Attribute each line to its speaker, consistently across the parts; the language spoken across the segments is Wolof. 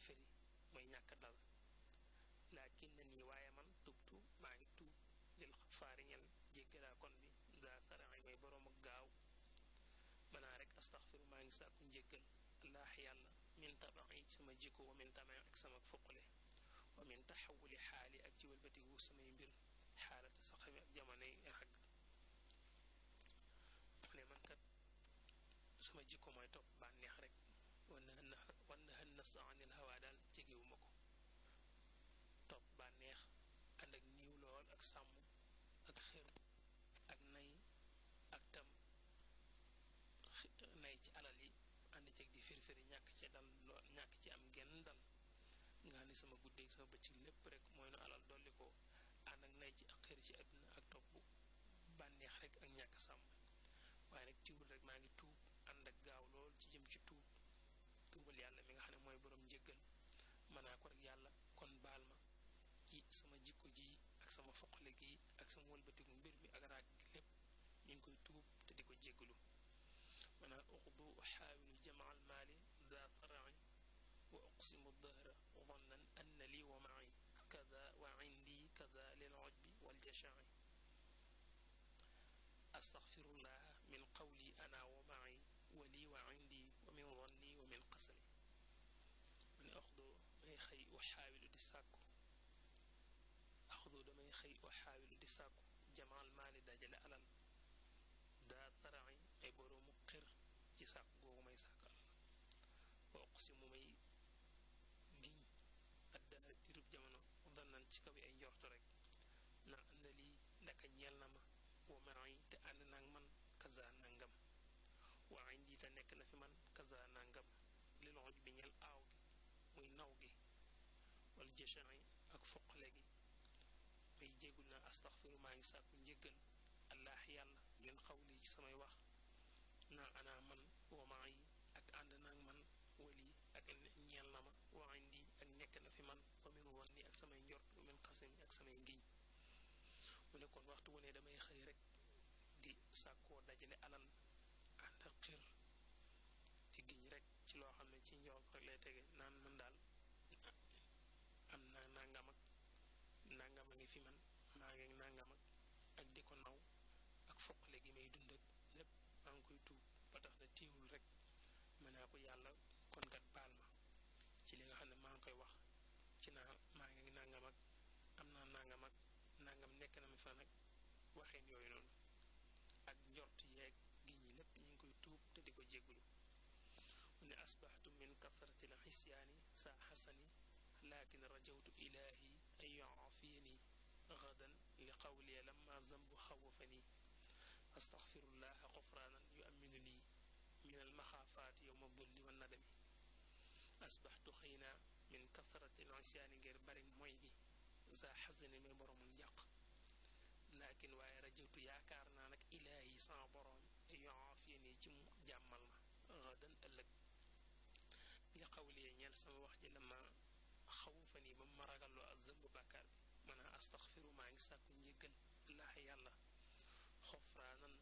Speaker 1: firfiri mooy ñàkk dal laakin na nii waaye man tubtu maa ngi tuub lil xafaari ñel jéggalaa kon bi daa saraay mooy boroom ak gaaw manaa rek astaxfiru maa ngi sàkku njéggal allah yàlla min tabaxi sama jikko wa min tabaxi ak sama fuqule wa min taxawuli xaali ak ci wëlbatiku samay mbir xaalata sa xame ak jamonoy xagg mu ne man kat sama jikko mooy topp bànneex rek wan na hën wan na hën nafsa anil hawa daal jegewuma ko topp bànneex ànd ak niiw lool ak sàmm ak xër ak nay ak tam nay ci alal yi ànd ceeg di firfiri ñàkk ci dal lool ñàkk ci am genn dal nga xam ne sama guddeeg sama bëccëg lépp rek mooy nu alal dolli ko ànd ak nay ci ak xër ci àdduna ak topp bànneex rek ak ñàkk sàmm waaye nag tiwul rek maa ngi tuub ànd ak gaaw lool ci jëm ci tuub tuubal yàlla mi nga xam ne mooy borom njëggal mënaa ko rek yàlla kon baal ma ci sama jikko ji ak sama foqale gi ak sama wëlbatiku mbir mi ak raag gi lépp ñu ngi koy tuub te di ko jéggalu manaa uxdu xaawilu jamaa almaali daa faraci wa uqsimu dahra zannan anna lii wa maci kada wa indi kada lil ujbi waljashaci astaxfirullaha min qawli ana wa maci wa lii wa indi wa min zanni wa min qasami mu ne axdu may xëy wa xaawilu di sàkku axdu damay xëy wa xaawilu di sàkku jamaal maali dajale alal daa taraci ay boroomu xër ci sàkku googu may sàkk alal wa uqsimu may giñ addaara dirub jamono dannan ci kaw ay njortu rek naa àndali ndaka ñeel na ma wa maay te ànd naag man kaza nangam wa indi te nekk na fi man kaza nangam lil oj bi ñeel aaw gi muy naw gi wala jëchan ak foqale gi may jégul naa astaxfiru maa ngi sàkku njéggal allah yàlla ngeen xawli ci samay wax naa ana man wa maay ak ànd naag man wali ak ñeel na ma wa indi ak nekk na fi man wa min woon ni ak samay njort wa min xasim ak samay ngiñ mu ne kon waxtu wu ne damay xëy rek di sàkkoo dajale alal ànd ak xir di giñ rek ci loo xam ne ci njort rek lay tege naan man daal am naa nangam ak nangam a ngi fi man maa ngi nangam ak ak di ko naw ak foqale gi may dund ak lépp maa ngi koy tuub ba tax na téewul rek mën naa ko yàlla kon kat baal ma ci li nga xam ne maa ngi koy wax ci naa maa ngi nangam ak am naa nangam ak nangam nekk na mi fa nag waxeen yooyu noonu ak njort yeeg gi ñi lépp ñu ngi koy tuub te di ko jéggulu mu ne asbaxtu min kasrati l xisyaani saa xasani lakin rajawtu ilaahi an yuafiyani gadan li qawliya lamma zambu xawafani astaxfirullaha xufraanan yu aminu nii min almaxaafaati yowma dulli wa nadami asbaxtu xëy naa min kasrati l xisyaani ngir bari mooy gi saa xasani may boromul njàq laakin waaye rajawtu yaakaar naa nag ilaahi sama borom yuafiyani ci mu jàmmal ma gadan ëllëg li xawliya ñeel sama wax ji lama xawu fa nii ba ma ragalloo ak zëmb bàkkaar bi mën a astaxfiru maa ngi sàkku njéggal laax yàlla xofraanan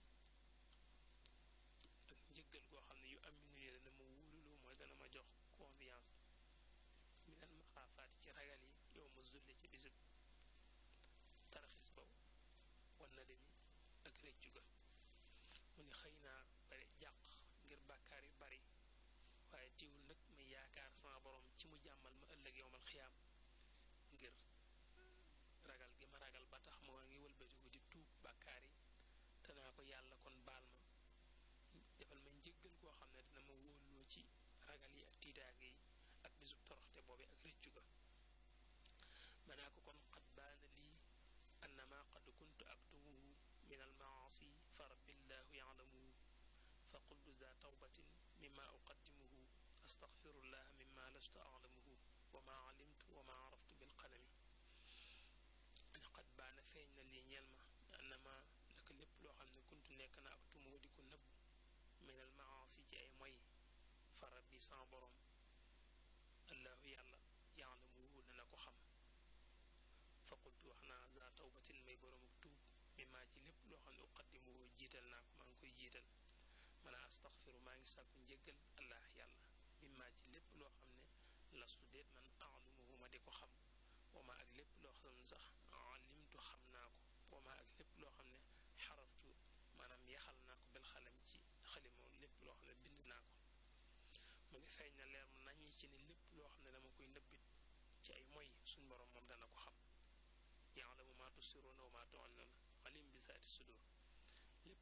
Speaker 1: ak njéggal goo xam ne yu am minu yi dana ma wóoluloo mooy dana ma jox confiance minal ma xaafaati ci ragal yi yow ma zulli ci bisub taraxis baw wan na demi ak réccu ga mu ni xëy naa bari jàq ngir bàkkaar yu bari waaye tiwul nag may yaakaar sama borom ci mu jàmmal ma ëllëg yowmal xiyaam ngir ragal gi ma ragal ba tax ma ngi wëlbatiku di tuub bàkkaar yi te naa ko yàlla kon baal ma defal ma njëggal koo xam ne dina ma wóoloo ci ragal yi ak tiitaag yi ak bisub toroxte boobe ak rëccu ga manaa ko kon xat baana lii annama qad kuntu aktumuhu min almaasi fa rabbillahu yalamuhu fa qultu za tawbatin mima uqaddimuhu astaghfirullah mimma lastu a'lamuhu wa ma alimtu wa ma araftu bil qalami qad baana feeñ na lii ñeel ma annama naka lépp loo xam ne kuntu nekk na ak tumoo di ko nëbb min al maasi ci ay moy fa rabbi sama borom allahu yàlla ya'lamuhu dana ko xam fa qultu wax naa za tawbatin may borom ak tuub mimma ci lépp loo xam ne uqaddimuhu jiital naa ko maa ngi koy jiital man a astaxfiru maa ngi sàkku njëggal allah yàlla mimma ci lépp loo xam ne lastu déet man alumuhu ma di ko xam wama ak lépp loo xam ne sax alimtu xam naa ko wama ak lépp loo xam ne xaraftu maanaam yaxal naa ko bel xalam ci xalima lépp loo xam ne bind naa ko mu ngi feeñ na leer mu naññ ci ne lépp loo xam ne dama koy nëbbit ci ay moy suñ borom moom dana ko xam yaalamu maa tusiruuna wa maa tu'linuuna alim bi zaati sudur